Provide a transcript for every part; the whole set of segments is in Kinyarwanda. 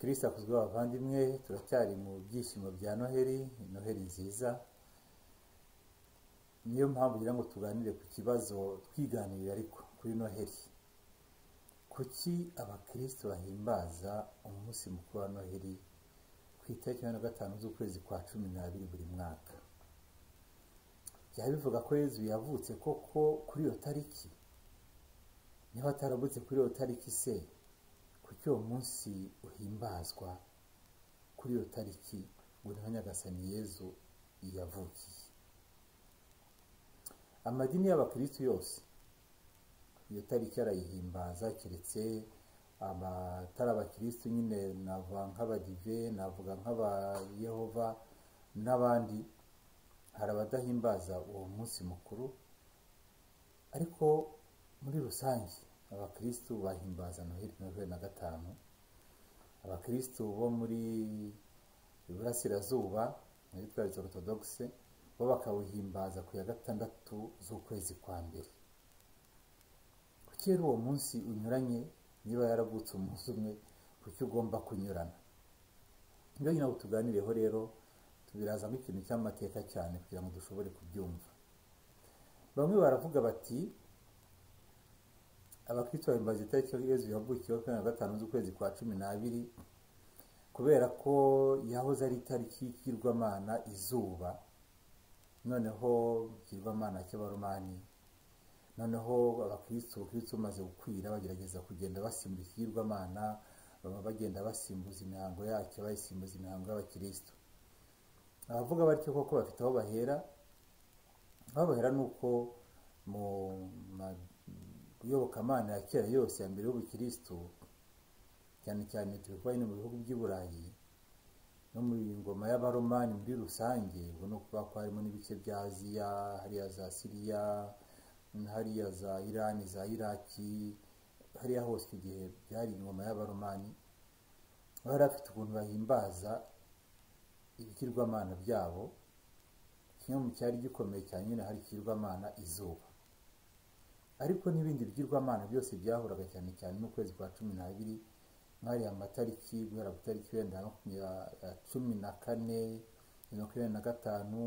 turisakuza bavandimwe turacyari mu byishimo bya noheli ni noheli nziza niyo mpamvu ngira ngo tuganire ku kibazo twiganirira ariko kuri noheli kuki abakristo bahimbaza umunsi mukuru wa noheli ku itariki ya gatanu z'ukwezi kwa cumi n'abiri buri mwaka byaba bivuga ko yezu yavutse koko kuri iyo tariki niba ataravutse kuri iyo tariki se kuki uwo munsi uhimbazwa kuri iyo tariki ngo niho nyagasani yezu yavukiye amadini y'abakirisitu yose iyo tariki arayihimbaza keretse abatari abakirisitu nyine navuga nk'abadive navuga nk'abayehova n'abandi hari abadahimbaza uwo munsi mukuru ariko muri rusange abakirisitu bahimbaza noheli noheli na gatanu abakirisitu bo muri iburasirazuba muri twarizo ortodogise bo bakawuhimbaza ku ya gatandatu z'ukwezi kwa mbere kuki rero uwo munsi unyuranye niba yaravutse umunsi umwe kuki ugomba kunyurana niyo nyine tuganireho rero tubiraza nk'ikintu cy'amateka cyane kugira ngo dushobore kubyumva bamwe baravuga bati abakristo bahimbaza itariki yezu yavukiyeho kuri na gatanu z'ukwezi kwa cumi n'abiri kubera ko yahoze ari itariki y'ikigirwamana izuba noneho ikigirwamana cy'abaromani noneho abakristo abakristo umaze gukwira bagerageza kugenda basimbura ikigirwamana baba bagenda basimbuza imihango yacyo bayisimbuza imihango y'abakristo abavuga batyo koko bafite aho bahera aho bahera ni uko mu iyobokamana ya kera yose ya mbere y'ubukirisitu cyane cyane turi kuba mu bihugu by'i burayi no mu ngoma y'abaromani muri rusange ubona ko kuba harimo n'ibice bya aziya hariya za siriya hariya za irani za iraki hariya hose igihe byari ingoma y'abaromani bari bafite ukuntu bahimbaza ibigirwamana byabo kimwe mu cyari gikomeye cyane nyine hari ikigirwamana izuba ariko n'ibindi bigirwamana byose byahuraga cyane cyane n'ukwezi kwa cumi n'abiri nk'ariya amatariki guhera ku itariki wenda cumi na kane makumyabiri na gatanu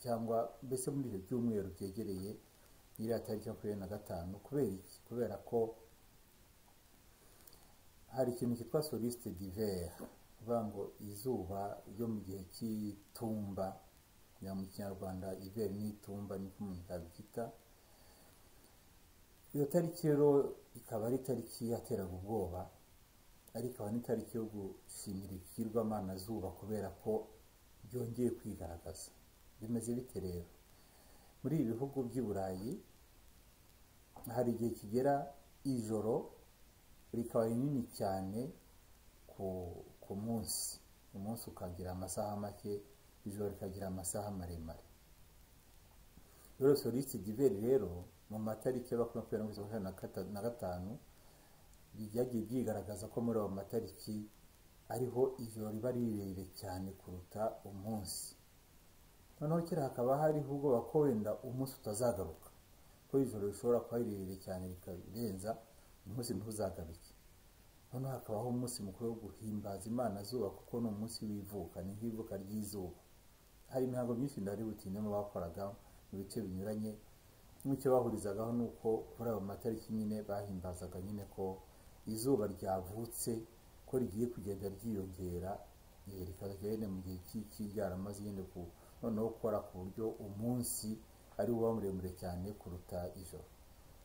cyangwa mbese muri ibyo byumweru byegereye iriya tariki makumyabiri na gatanu kubera iki kubera ko hari ikintu cyitwa solisite divere kuvuga ngo izuba ryo mu gihe cy'itumba mu kinyarwanda iveri n'itumba niko umuntu yabyita iyo tariki rero ikaba ari itariki yateraga ubwoba ariko ikaba n'itariki yo gushimira ikigirwamana zuba kubera ko byongeye kwigaragaza bimeze bite rero muri ibi bihugu by'i burayi hari igihe kigera ijoro rikaba rinini cyane ku munsi umunsi ukagira amasaha make ijoro rikagira amasaha maremare rero solisite diveri rero mu matariki y'abakumyabiri makumyabiri na gatanu byagiye byigaragaza ko muri ayo matariki ariho ijoro riba rirerire cyane kuruta umunsi noneho kera hakaba hariho ubwoba ko wenda umunsi utazagaruka ko ijoro rishobora kuba rirerire cyane rikarenza umunsi ntuzagaruke noneho hakabaho umunsi mukuru wo guhimbaza imana zuba kuko ni umunsi w'ivuka ni nk'ivuka ry'izuba hari imihango myinshi ndari butindemo bakoraga mu bice binyuranye nk'icyo bahurizagaho ni uko kuri ayo matariki nyine bahimbazaga nyine ko izuba ryavutse ko rigiye kugenda ryiyongera rikazajya nyine mu gihe cy'iki ryaramaze nyine ku noneho gukora ku buryo umunsi ari uba muremure cyane kuruta ijoro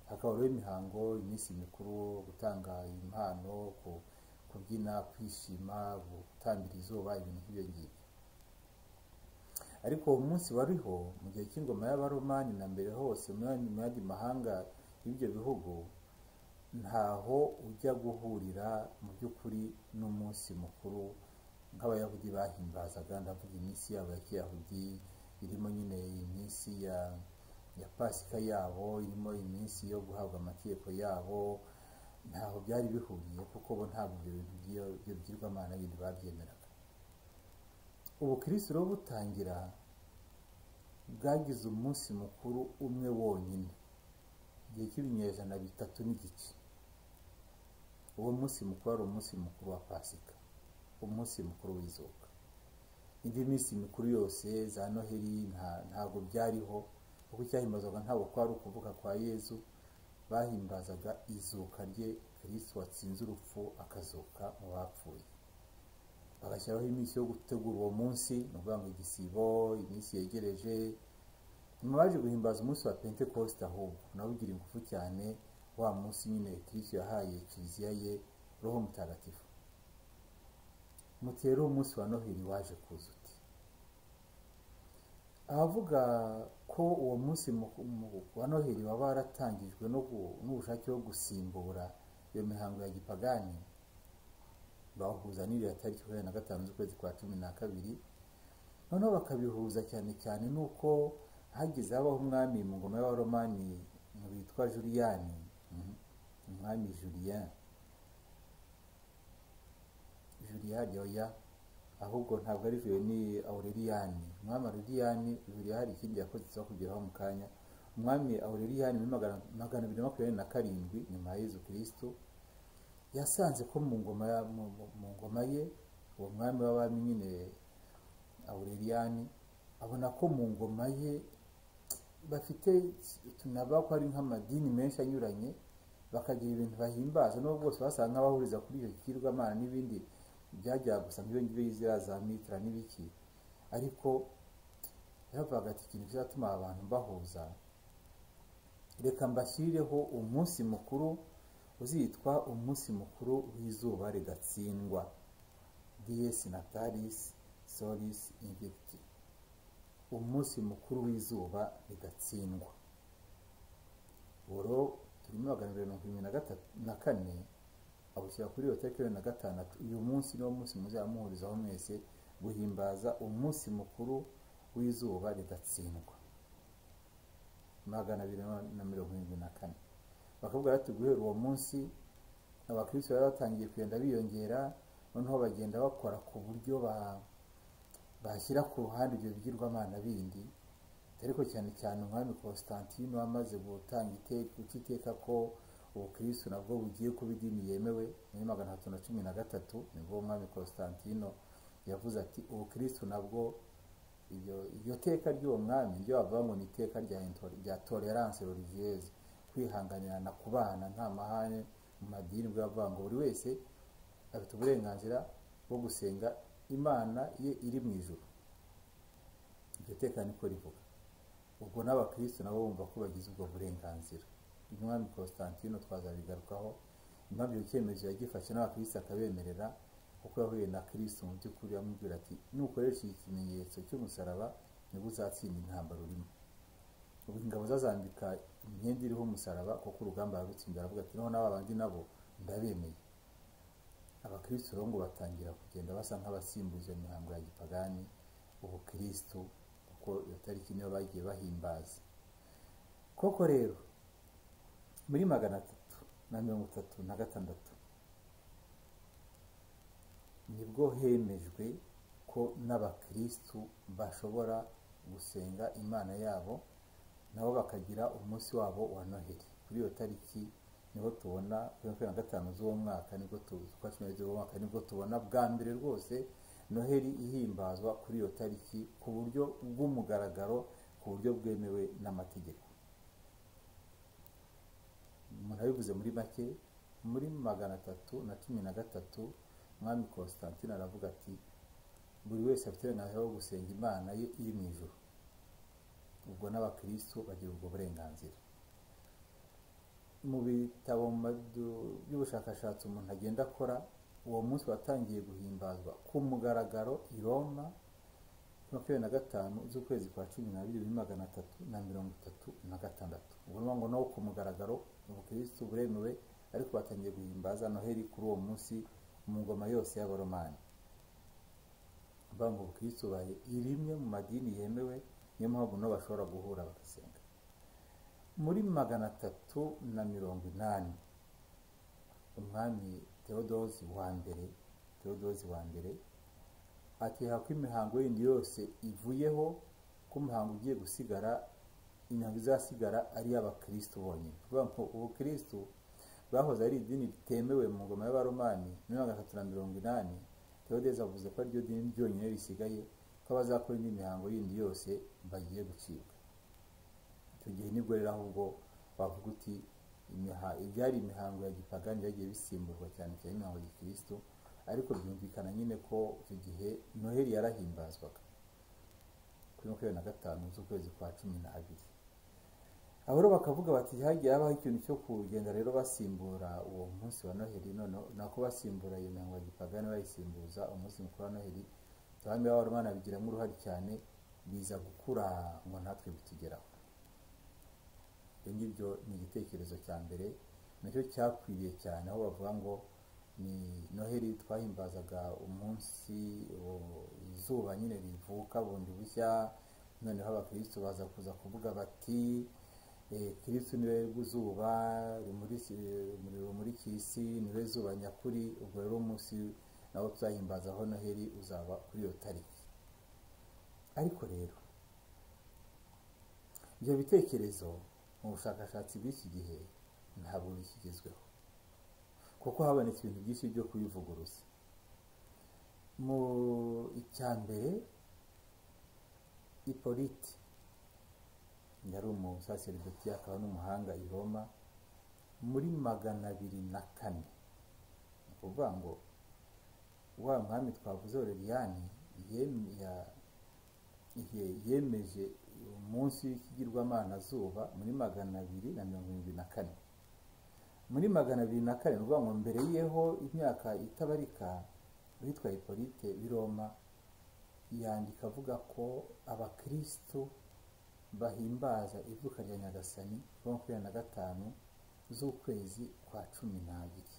hakaba rero imihango iminsi mikuru gutanga impano kubyina kwishima gutambira izuba ibintu nk'ibyo ngibyo ariko uwo munsi wariho mu gihe cy'ingoma y'abaromani na mbere hose mu yandi mahanga y'ibyo bihugu ntaho ujya guhurira mu by'ukuri n'umunsi mukuru nk'abayahudi bahimbazaga ndavuga iminsi yabo ya kiyahudi irimo nyine iminsi ya ya pasika yabo irimo iminsi yo guhabwa amategeko yabo ntaho byari bihuriye kuko bo ntabwo ibyo bintu by'ibigirwamana bindi babyemeraga ubukirisiro butangira bwagize umunsi mukuru umwe wonyine igihe cy'ibinyejana bitatu n'igice uwo munsi mukuru wari umunsi mukuru wa pasika umunsi mukuru w'izuba indi minsi mikuru yose za noheli nta- ntabwo byariho kuko icyahimbazwaga ntabwo kwari ukuvuka kwa yezu bahimbazaga izuka rye kirisitu watsinze urupfu akazuka mu bapfuye bagashyiraho iminsi yo gutegura uwo munsi ni ukuvuga ngo igisibo iminsi yegereje nyuma baje guhimbaza umunsi wa pentekoste ahubwo nawe ugira ingufu cyane wa munsi nyine kirisitu yahaye kiliziya ye roho mutagatifu muti rero umunsi wa noheli waje kuza uti abavuga ko uwo munsi mu- mu- wa noheli waba waratangijwe no gu- n'ubushake wo gusimbura iyo mihango ya gipagani bawuhuza n'iriya tariki makumyabiri na gatanu z'ukwezi kwa cumi na kabiri noneho bakabihuza cyane cyane n'uko hagize habaho umwami mu ngoma y'abaromani witwa juriyani mhm, umwami juriyani Julia Joya ahubwo ntabwo ari Julia ni Aureliani umwami Aureliani Julia hari ikindi yakoze tuza kugeraho mu kanya umwami Aureliani muri magana magana abiri na makumyabiri na karindwi nyuma ya Yezu Kristo yasanze ko mu ngoma ya- mu- mu- mu ngoma ye uwo mwami w'abami nyine Aureliani abona ko mu ngoma ye bafite tunaba ko ari nk'amadini menshi anyuranye bakagira ibintu bahimbaza n'ubwo bwose basanga nk'abahuriza kuri iyo kirwamana n'ibindi byajyaga gusa nk'ibyo ngibyo yizera za mitira n'ibiki ariko yaravugaga ati ikintu kizatuma aba bantu bahuza reka mbashyireho umunsi mukuru uzitwa umunsi mukuru w'izuba ridatsindwa dies natalis solis invicti umunsi mukuru w'izuba ridatsindwa boro turimo magana abiri mirongo irindwi na gatatu na kane abushyira kuri iyo tariki ya na gatandatu uyu munsi niwo munsi muzamuhurizaho mwese guhimbaza umunsi mukuru w'izuba ridatsindwa magana abiri na mirongo irindwi na kane bakabwira ati guhera uwo munsi abakristo bari batangiye kugenda biyongera noneho bagenda bakora ku buryo ba- bashyira ku ruhande ibyo bigirwamana bindi ariko cyane cyane umwami constantine wamaze gutanga iteka guca iteka ko ubukristo nabwo bugiye kuba idini yemewe muri magana atatu na cumi na gatatu nibwo umwami constantino yavuze ati ubukristo nabwo iryo iryo teka ry'uwo mwami ryo bavuga ngo ni iteka rya intol- rya tolerance religieuse kwihanganirana kubana nta mahane mu madini bwa bavuga ngo buri wese afite uburenganzira bwo gusenga imana ye iri mu ijuru iryo teka niko rivuga ubwo n'abakristo nabo bumva ko bagize ubwo burenganzira umwami constantino twazabigarukaho impamvu icyo cyemezo yagifashe n'abakristo akabemerera kuko yahuye na kristo mu by'ukuri amubwira ati nukoresha iki kimenyetso cy'umusaraba nibwo uzatsinda intambara urimo ubu ingabo zazambika imyenda iriho umusaraba kuko urugamba yarutsinda aravuga ati noneho n'aba bandi nabo ndabemeye abakristo rero ngo batangira kugenda basa nk'abasimbuza iyo mihango ya gipagani ubukristo kuko iyo tariki niyo bagiye bahimbaza koko rero muri magana atatu na mirongo itatu na gatandatu nibwo hemejwe ko n'abakristo bashobora gusenga imana yabo nabo bakagira umunsi wabo wa noheli kuri iyo tariki niho tubona kuri makumyabiri na gatanu z'uwo mwaka nibwo tu- z'ukwa cumi n'ebyiri z'uwo mwaka nibwo tubona bwa mbere rwose noheli ihimbazwa kuri iyo tariki ku buryo bw'umugaragaro ku buryo bwemewe n'amategeko umuntu abivuze muri make muri magana atatu na cumi na gatatu umwami constantine aravuga ati buri wese afite uburenganzira bwo gusenga imana ye iri mu ijuru ubwo n'abakristo bagira ubwo burenganzira mu bitabo mu madu- by'ubushakashatsi umuntu agenda akora uwo munsi watangiye guhimbazwa ku mugaragaro i roma kuri makumyabiri na gatanu z'ukwezi kwa cumi n'abiri bibiri magana atatu na mirongo itatu na gatandatu ubwo ni ukuvuga ngo naho ku mugaragaro ubukristo buremewe ariko batangiye guhimbaza noheli kuri uwo munsi mu ngoma yose y'abaromani bavuga ngo ubukristo bubaye rimwe mu madini yemewe niyo mpamvu nabo bashobora guhura bagasenga muri magana atatu na mirongo inani umwami tewodosi wa mbere tewodosi wa mbere atera ko imihango yindi yose ivuyeho ko umuhango ugiye gusigara imihango izasigara ari iy'abakristo bonyine kuvuga ngo ubukristo bwahoze ari idini ritemewe mu ngoma y'abaromani muri magana atatu na mirongo inani theodeze avuze ko aryo dini ryonyine risigaye ko abazakora indi mihango yindi yose bagiye gucibwa icyo gihe nibwo rero ahubwo wavuga uti imiha- ibyari imihango ya gipagani byagiye bisimburwa cyane cyane imihango ya gikristo ariko byumvikana nyine ko icyo gihe noheli yarahimbazwaga kuri makumyabiri na gatanu z'ukwezi kwa cumi n'abiri abo rero bakavuga bati hagiye habaho ikintu cyo kugenda rero basimbura uwo munsi wa noheli none nako basimbura iyo mihango ya gipagani bayisimbuza umunsi mukuru wa noheli abami b'abaromani babigiramo uruhare cyane biza gukura ngo natwe bitugeraho ibyo ngibyo ni igitekerezo cya mbere nacyo cyakwiriye cyane aho bavuga ngo ni noheli twahimbazaga umunsi o- izuba nyine rivuka bundi bushya noneho abakristo baza kuza kuvuga bati eh, kristo niwe zuba rimurisi- umuriro rumurikira isi niwe zuba nyakuri ubwo rero umunsi nawo tuzahimbazaho noheli uzaba kuri iyo tariki ariko rero ibyo bitekerezo mu bushakashatsi bw'iki gihe ntabwo bikigezweho kuko habonetse ibintu byinshi byo kubivuguruza mu icya mbere ipolite yari umusaseridoti akaba n'umuhanga i roma muri magana abiri na kane ni ukuvuga ngo wa mwami twavuze oreliyani yem- ya- ye- yemeje umunsi w'ikigirwamana zuba muri magana abiri na mirongo irindwi na kane muri magana abiri na kane ni ukuvuga ngo mbere yeho imyaka itabarika witwa hipolite w'i roma yandika avuga ko abakristo bahimbaza ivuka rya nyagasani kuwa makumyabiri na gatanu z'ukwezi kwa cumi n'abiri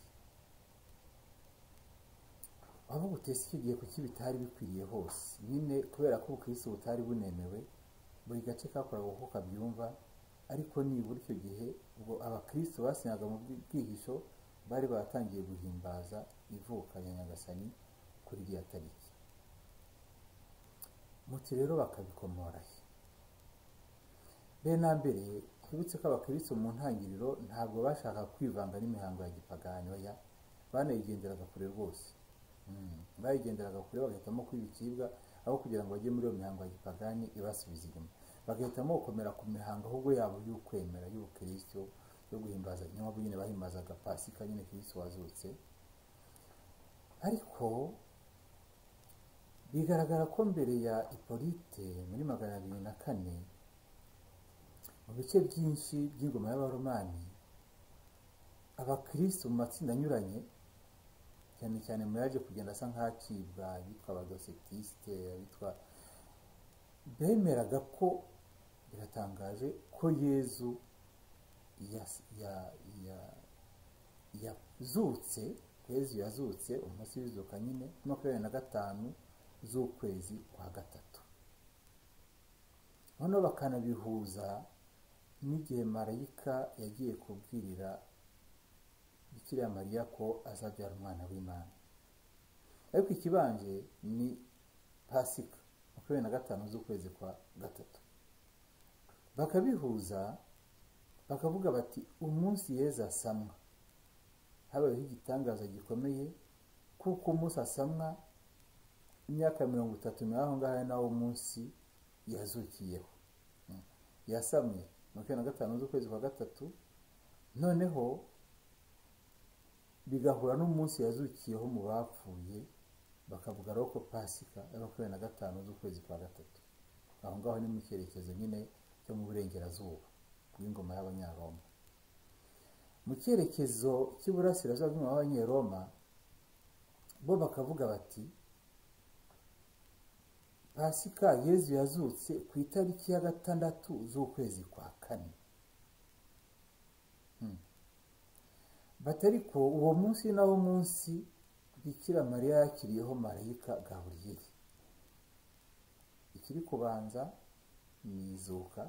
avuga utese icyo gihe kuki bitari bikwiriye hose nyine kubera ko ubukristo butari bunemewe buri gace kakoraga uko kabyumva ariko nibura icyo gihe ubwo abakristo basengaga mu bwi- bwihisho bari batangiye guhimbaza ivuka rya nyagasani kuri iriya tariki muti rero bakabikomorahe mbere na mbere twibutse ko abakristo mu ntangiriro ntabwo bashaka kwivanga n'imihango ya gipagani oya banayigenderaga kure rwose Mm. bayigenderaga kure bagahitamo kwibicibwa aho kugira ngo bajye muri iyo mihango ya gipagani ibasubiza inyuma bagahitamo gukomera ku mihango ahubwo yabo y'ukwemera y'ubukristo yo guhimbaza niyo nyine bahimbazaga pasika nyine kristo wazutse ariko bigaragara ko mbere ya ipolite muri magana abiri na kane mu bice byinshi by'ingoma y'abaromani abakristo mu matsinda anyuranye cyane cyane mu yaje kugenda asa nk'acibwa abitwa abadosetisite abitwa bemeraga ko biratangaje ko yezu yas- ya- ya- yazutse yezu yazutse umunsi w'izuka nyine makumyabiri na gatanu z'ukwezi kwa gatatu noneho bakanabihuza n'igihe marayika yagiye kubwirira bikira mariya ko azabyara umwana w'imana ariko ikibanje ni pasika makumyabiri na gatanu z'ukwezi kwa gatatu bakabihuza bakavuga bati umunsi yeza asamwa habayeho igitangaza gikomeye kuko umunsi asamwa imyaka mirongo itatu nawe aho ngaho ari nawo munsi yazukiyeho Mm. yasamwe makumyabiri na gatanu z'ukwezi kwa gatatu noneho bigahura n'umunsi yazukiyeho mu bapfuye bakavuga rero ko pasika ya makumyabiri na gatanu z'ukwezi kwa gatatu aho ngaho ni mu cyerekezo nyine cyo mu burengerazuba bw'ingoma y'abanyaroma mu cyerekezo cy'iburasirazuba bw'ingoma y'abanyaroma bo bakavuga bati pasika yezu yazutse ku itariki ya gatandatu z'ukwezi kwa kane batari ko uwo munsi ni nawo munsi bikira mariya yakiriyeho marayika gaburiyeli ikiri kubanza ni izuka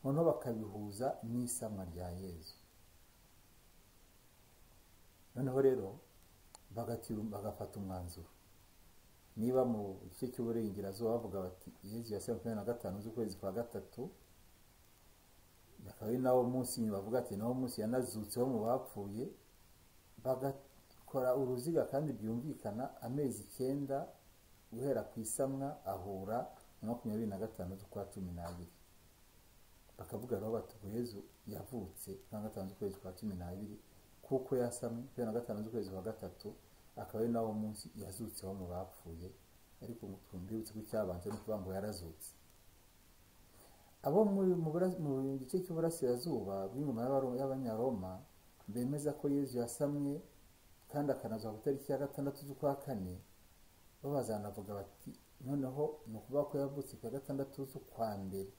noneho bakabihuza n'isamwa rya yezu noneho rero bagati- bagafata umwanzuro niba mu gice cy'uburengerazuba bavuga bati yezu ya makumyabiri na gatanu z'ukwezi kwa gatatu akaba ari nawo munsi nyuma bavuga ati nawo munsi yanazutseho mu bapfuye baga- kora uruziga kandi byumvikana amezi icyenda guhera ku isamwa ahura na makumyabiri na gatanu z'ukwa cumi n'abiri bakavuga rero bati ubwo yezu yavutse na gatanu z'ukwezi kwa cumi n'abiri kuko yasamwe kubera na gatanu z'ukwezi kwa gatatu akaba ari nawo munsi yazutseho mu bapfuye ariko twumvibutse ko icyabanje ni ukuvuga ngo yarazutse abo mu gice cy'uburasirazuba bw'ingoma y'abanyaroma bemeza ko yezu yasamwe kandi akanazwa ku itariki ya gatandatu z'ukwa kane bo bazanavuga bati noneho ni ukuvuga ko yavutse ku ya gatandatu z'ukwa mbere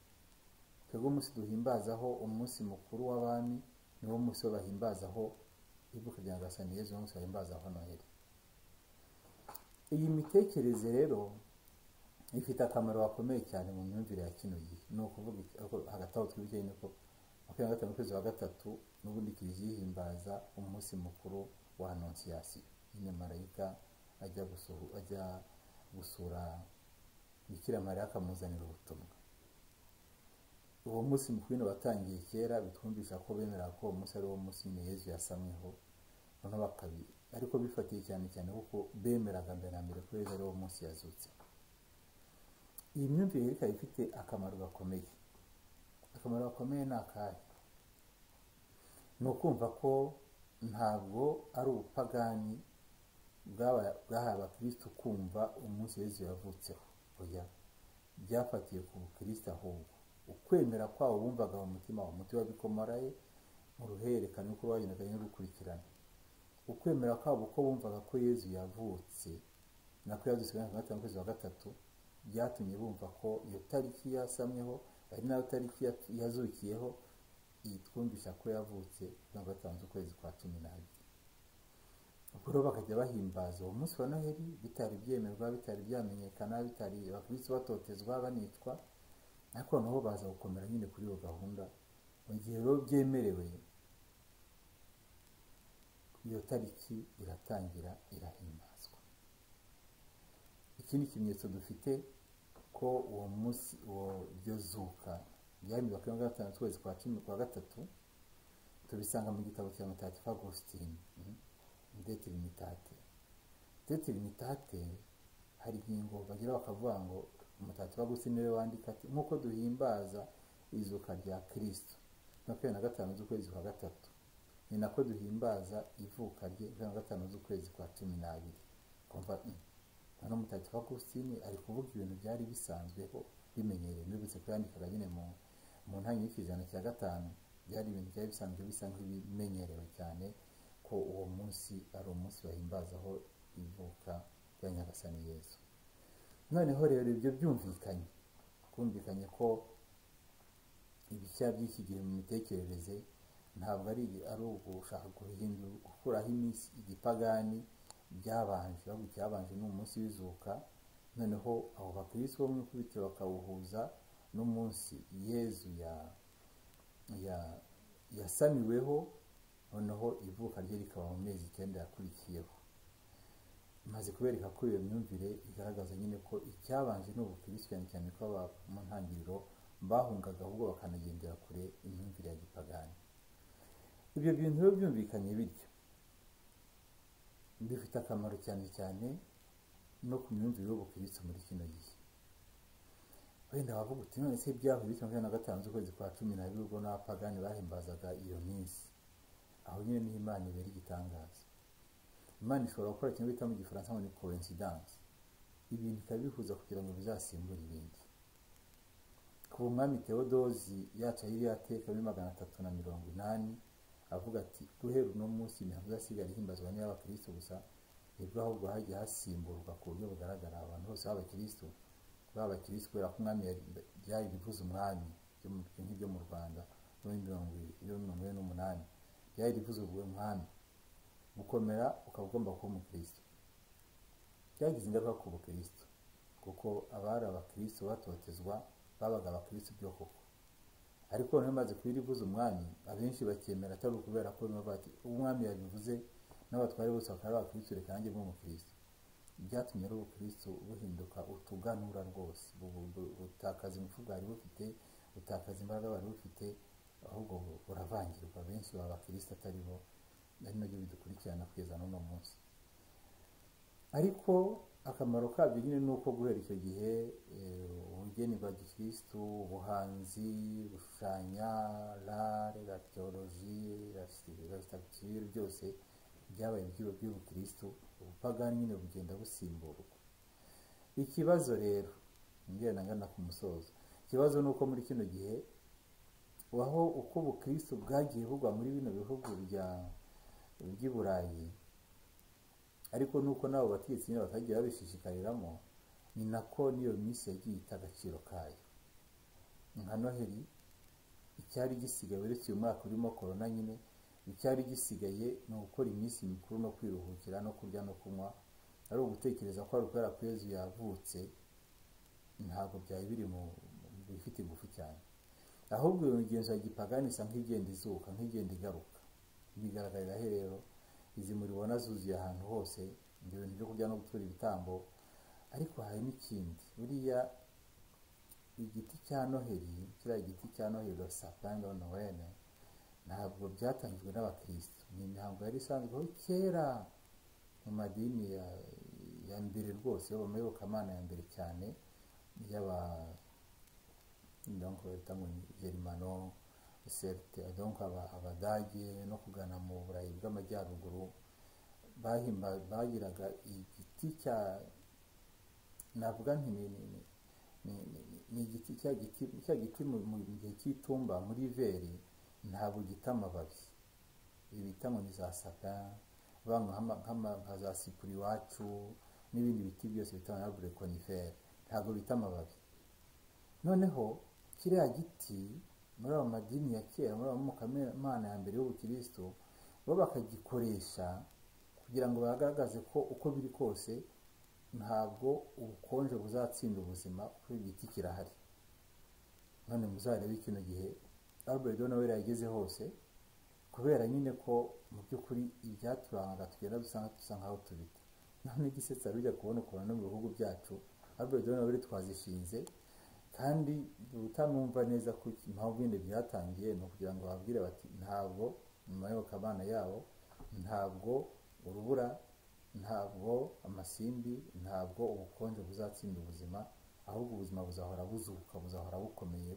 twebwe umunsi duhimbazaho umunsi mukuru w'abami niwo munsi wo bahimbazaho ivuka rya nyagasani yezu umunsi bahimbazaho noheli iyi mitekerereze rero ifite akamaro gakomeye cyane mu myumvire ya kino gihe ni ukuvuga hagati aho twibuke yuko makumyabiri na gatanu ukwezi wa gatatu n'ubundi kiliziya ihimbaza umunsi mukuru wa anonsiyasiyo nyine marayika ajya ajya gusura bikira mariya akamuzanira ubutumwa uwo munsi mukuru batangiye kera bitwumvisha ko bemera ko uwo munsi ari wo munsi nyine yezu yasamweho noneho bakabiri ariko bifatiye cyane cyane kuko bemeraga mbere na mbere ko yezu ari wo munsi yazutse iyi myumvire ikaba ifite akamaro gakomeye akamaro gakomeye ni akahe ni ukumva ko ntabwo ari ubupagani bwahaye abakirisitu kumva umunsi w'ejo yavutseho oya byafatiye ku bukirisitu ahubwo ukwemera kwawo wumvaga mu mutima wawe umuti wabikomaraye mu ruhererekane uko bagendaga n'urukurikirane ukwemera kwabo uko bumvaga ko yezu yavutse nako yazutse na gatanu kwezi wa gatatu byatumye bumva ko iyo tariki yasamyeho ari nayo tariki yazukiyeho yitwumvisha ko yavutse na gatanu ukwezi kwa cumi n'abiri ubwo rero bakajya bahimbaza uwo munsi wa noheli bitari byemerwa bitari byamenyekana bitari bakubitse batotezwa banicwa ariko noneho baza gukomera nyine kuri iyo gahunda mu gihe rero byemerewe iyo tariki iratangira irahimbazwa ikindi kimenyetso dufite ko uwo munsi uwo ryo zuka ryahimbiwe kuri mirongo itanu ukwezi kwa cumi kwa gatatu tubisanga mu gitabo cya mutagatifu agusitini detirimitati detirimitati hari ingingo bagira bakavuga ngo umutagatifu agusitini niwe wandika ati nk'uko duhimbaza izuka rya kirisito makumyabiri na gatanu z'ukwezi kwa gatatu ni nako duhimbaza ivuka rye makumyabiri na gatanu z'ukwezi kwa cumi n'abiri kumva hano umutagatifu agusitini ari kuvuga ibintu byari bisanzweho bimenyerewe mbibutse kuyandikaga nyine mu mu ntangiriro y'ikijana cya gatanu byari ibintu byari bisanzwe bisa nk'ibimenyerewe cyane ko uwo munsi ari umunsi bahimbazaho ivuka rya nyagasani yezu noneho rero ibyo byumvikanye kumvikanye ko ibishya by'iki gihe mu mitekerereze ntabwo ari ari ugushaka guhindura gukuraho iminsi igipagani byabanje ahubwo icyabanje ni umunsi w'izuka noneho abo bakirisi bo mu ikubitiro bakawuhuza n'umunsi yezu ya ya yasamiweho noneho ivuka rye rikaba mu mezi icyenda yakurikiyeho maze kubereka ko iyo myumvire igaragaza nyine ko icyabanje ni ubukirisi cyane cyane ko mu ntangiriro bahungaga ahubwo bakanagendera kure imyumvire ya gipagani ibyo bintu biba byumvikanye bityo bifite akamaro cyane cyane no ku myumvire y'ubukirisitu muri kino gihe wenda wavuga uti none se byaho bityo makumyabiri na gatanu z'ukwezi kwa cumi n'abiri ubwo n'abapagani bahimbazaga iyo minsi aho nyine niho imana ibera igitangaza imana ishobora gukora kimwe bita mu gifaransa ngo ni coincidence ibintu ikabihuza kugira ngo bizasimbure ibindi kuba umwami tewodozi yaca yiriya teka muri magana atatu na mirongo inani avuga ati guhera uno munsi imihango izasigara ihimbazwa n'iy'abakirisitu gusa nibwo ahubwo hagiye hasimburwa ku buryo bugaragara abantu bose b'abakirisitu b'abakirisitu kubera ko umwami byari rivuze umwami nk'ibyo mu rwanda muri mirongo ine n'umunani byari rivuze ubwo umwami gukomera ukaba ugomba kuba umukirisitu byagize ingaruka ku bukirisitu kuko abari abakirisitu batotezwa babaga abakirisitu byo koko ariko noneho maze kuba rivuze umwami abenshi bakemera atari ukubera ko bimwe bati umwami yabivuze n'abatware bose bakaba bakirisitu reka nanjye mbe umukirisitu byatumye ari ubukirisitu buhinduka utuganura rwose butakaza ingufu bwari bufite butakaza imbaraga bari bufite ahubwo buravangirwa benshi baba abakirisitu atari bo ari nabyo bidukurikirana kugeza n'uno munsi ariko akamaro kabyo nyine ni uko guhera icyo gihe ubugeni bwa gikirisitu ubuhanzi gushushanya rare latiyoloji rasitagiture byose byabaye ibyuho by'ubukirisitu ubupagani nyine bugenda busimburwa ikibazo rero ngenda ngana ku musozo ikibazo ni uko muri kino gihe aho uko ubukirisitu bwagiye bugwa muri bino bihugu by'i burayi ariko nuko nabo bategetsi nyine batagiye babishishikariramo ni nako n'iyo minsi yagiye ita agaciro kayo nka noheli icyari gisigaye uretse uyu mwaka urimo korona nyine icyari gisigaye ni ugukora iminsi mikuru no kwiruhukira no kurya no kunywa ari ugutekereza ko ari ukubera ko yezu yavutse ntabwo byari biri mu bifite ingufu cyane ahubwo iyo migenzo ya gipagani isa nk'igenda izuka nk'igenda igaruka bigaragarira he rero izi muribona zuzuye ahantu hose ibyo bintu byo kurya no gutura ibitambo ariko hari n'ikindi buriya igiti cya noheli kiriya giti cya noheli sapurayini doni wene ntabwo byatangijwe n'abakirisitu ni imihango yari isanzweho kera mu madini ya mbere rwose y'abamuyobokamana ya mbere cyane y'aba bita ngo ni gerimano serte donc abadage no kugana mu burayi bw'amajyaruguru bagiraga igiti cya navuga nti ni igiti cya giti cya giti mu gihe cy'itumba muri veri ntabwo gita amababi ibita ngo ni za saka nka za sipuri iwacu n'ibindi biti byose bita nka burekoniferi ntabwo bita amababi noneho kiriya giti muri abo madini ya kera muri abo mukamana ya mbere y'ubukirisitu bo bakagikoresha kugira ngo bagaragaze ko uko biri kose ntabwo ubukonje buzatsinda ubuzima kuko igiti kirahari none muzarebe kino gihe albert nawe yageze hose kubera nyine ko mu by'ukuri ibyaturangaga tugenda dusa nkaho tubita none igisetsa bijya kubona ukuntu no mu bihugu byacu albert nawe twazishinze kandi utanumva neza ko impamvu bindi byatangiye ni ukugira ngo bababwire bati ntabwo mu mayobokamana yabo ntabwo urubura ntabwo amasimbi ntabwo ubukonje buzatsinda ubuzima ahubwo ubuzima buzahora buzuka buzahora bukomeye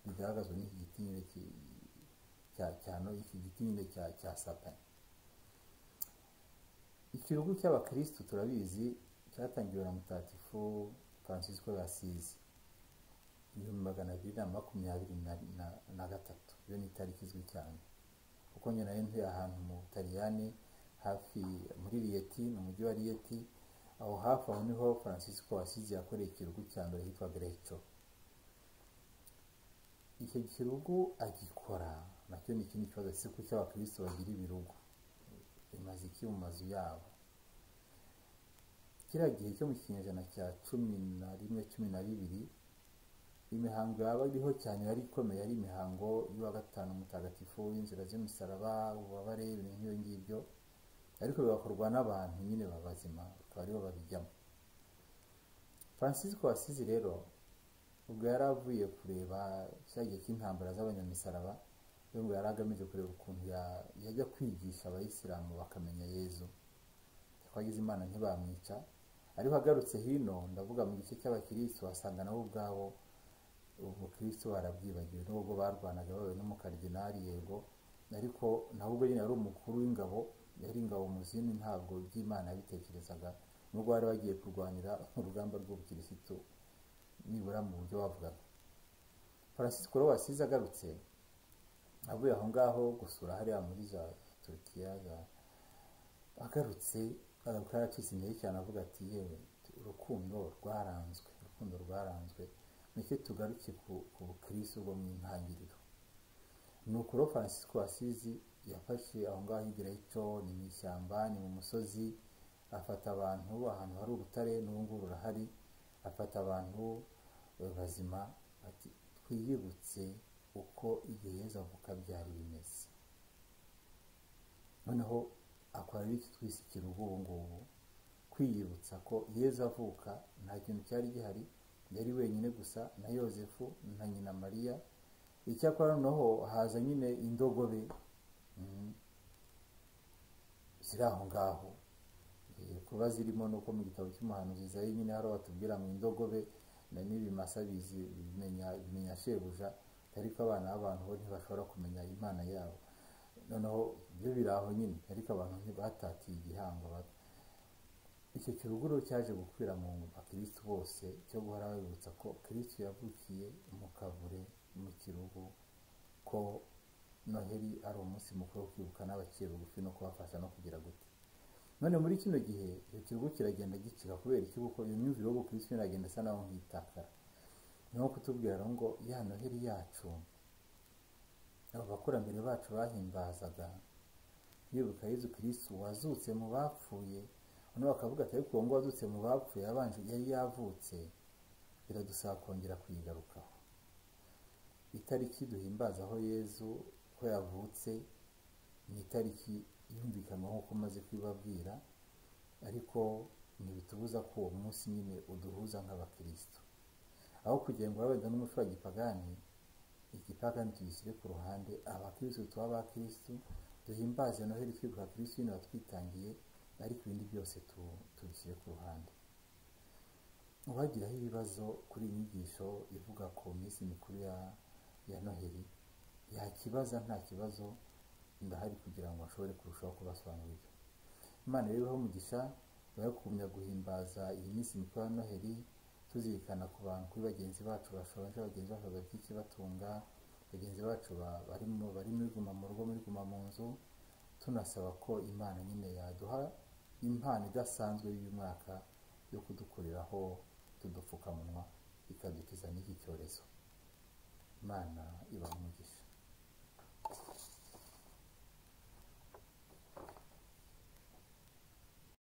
bigaragazwa n'iki giti nyine iki giti nyine cya satani ikirugu cy'abakirisitu turabizi cyatangiwe na mutatifu francisco yasize ibihumbi magana abiri na makumyabiri na gatatu iyo ni itariki izwi cyane kuko nyina yo ntuye ahantu mu butaliyani hafi muri riyeti ni umujyi wa riyeti aho hafi aho niho francisco wasize yakoreye ikirugu cya mbere hitwa greco icyo kirugu agikora nacyo ni ikindi kibazo si kuko abakristo bagira ibirugu bimaze iki mu mazu yabo kiriya gihe cyo mu kinyejana cya cumi na rimwe cumi na bibiri imihango yaba iriho cyane yari ikomeye ari imihango y'uwa gatanu mutagatifu w'inzira z'imisaraba ububabare ibintu nk'ibyo ngibyo ariko bigakorwa n'abantu nyine babazima bakaba aribo babijyamo francisco wasizi rero ubwo yari avuye kureba cya gihe cy'intambara z'abanyamisaraba we ngo yari agamije kureba ukuntu yajya kwigisha abayisilamu bakamenya yezu twagize imana ntibamwica ariko agarutse hino ndavuga mu gice cy'abakirisitu wasanga nabo ubwabo ubukristo barabwibagiwe nubwo barwanaga bawe n'umukaridinari yego ariko nawe ubwo nyine yari umukuru w'ingabo yari ingabo muzini ntabwo by'imana yabitekerezaga nubwo bari bagiye kurwanira urugamba rw'ubukirisitu nibura mu buryo bavugaga francisco rero wasize agarutse avuye aho ngaho gusura hariya muri za turukiya agarutse agaruka yaracitse intege cyane avuga ati yewe urukundo rwaranzwe urukundo rwaranzwe nicyo tugaruke ku bukirisi bwo mu ntangiriro ni ukuro francisco asizi yafashe aho ngaho igireco ni mu ishyamba ni mu musozi afata abantu ahantu hari urutare n'ubu ngubu rurahari afata abantu bazima ati twiyibutse uko igihe yeza avuka byari bimeze noneho akora iki twise ikirugu ubu ngubu kwiyibutsa ko yeza avuka nta kintu cyari gihari yari wenyine gusa na yosefu na nyina mariya icyakora noneho haza nyine indogobe zikiri aho ngaho Eh, kuba zirimo nuko mu gitabo cy'umuhanuzi Izayi nyine hari batubwira ngo indogobe na n'ibimasa bizi bimenya bimenya shebuja ariko abana b'abantu bo ntibashobora kumenya imana yabo noneho byo biri aho nyine ariko abantu ntibatatiye igihango bato icyo kiruguru cyaje gukwira mu bakirisitu bose cyo guhora babibutsa ko kirisitu yavukiye mu kavure mu kirugu ko noheri ari umunsi mukuru wo kwibuka n'abaciye bugufi no kubafasha no kugira gute none muri kino gihe icyo kirugu kiragenda gicika kubera iki kuko iyo myumvire yo gukirisitu iragenda isa naho nk'itakara niho kutubwira rero ngo ya noheri yacu abo bakurambere bacu bahimbazaga bibuka yezu kirisitu wazutse mu bapfuye hano bakavuga ati ariko uwo nguwo wazutse mu bapfuye yabanje yari yavutse biradusaba kongera kuyigarukaho itariki duhimbazaho yezu ko yavutse ni itariki yumvikanwaho ko umaze kubibabwira ariko ntibitubuza ko uwo munsi nyine uduhuza nk'abakirisitu aho kugira ngo wabenda n'umuco wa gipagani igipagani tugishyire ku ruhande abakirisitu tuba abakirisitu duhimbaze noheli twibuka kirisitu nyine watwitangiye ariko ibindi byose tu- tubishyire ku ruhande uwagiraho ibibazo kuri iyi nyigisho ivuga ku minsi mikuru ya ya noheli yakibaza nta kibazo ndahari kugira ngo ashobore kurushaho kubasobanurira imana rero ibahe umugisha ibahe kumenya guhimbaza iyi minsi mikuru ya noheli tuzirikana ku bantu kuri bagenzi bacu bashonje bagenzi bacu bafite ikibatunga bagenzi bacu ba- barimo bari muri guma mu rugo muri guma mu nzu tunasaba ko imana nyine yaduha impano idasanzwe y'uyu mwaka yo kudukoreraho tudupfukamunwa ikadukiza n'iki cyorezo imana ibaha umugisha